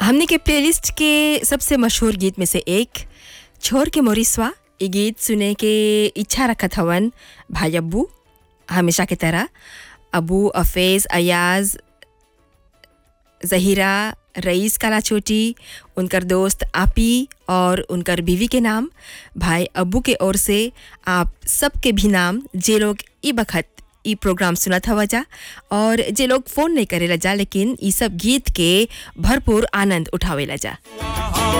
हमने के प्लेलिस्ट के सबसे मशहूर गीत में से एक छोर के मोरिसवा ये गीत सुने के इच्छा रखत हवन भाई अब्बू हमेशा की तरह अबू अफेज अयाज जहीरा रईस काला छोटी उनकर दोस्त आपी और उनकर बीवी के नाम भाई अब्बू के ओर से आप सबके भी नाम जे लोग ई बखत ई प्रोग्राम सुनत हवा जा और जे लोग फ़ोन नहीं करेला जा लेकिन ई सब गीत के भरपूर आनंद उठावेला जा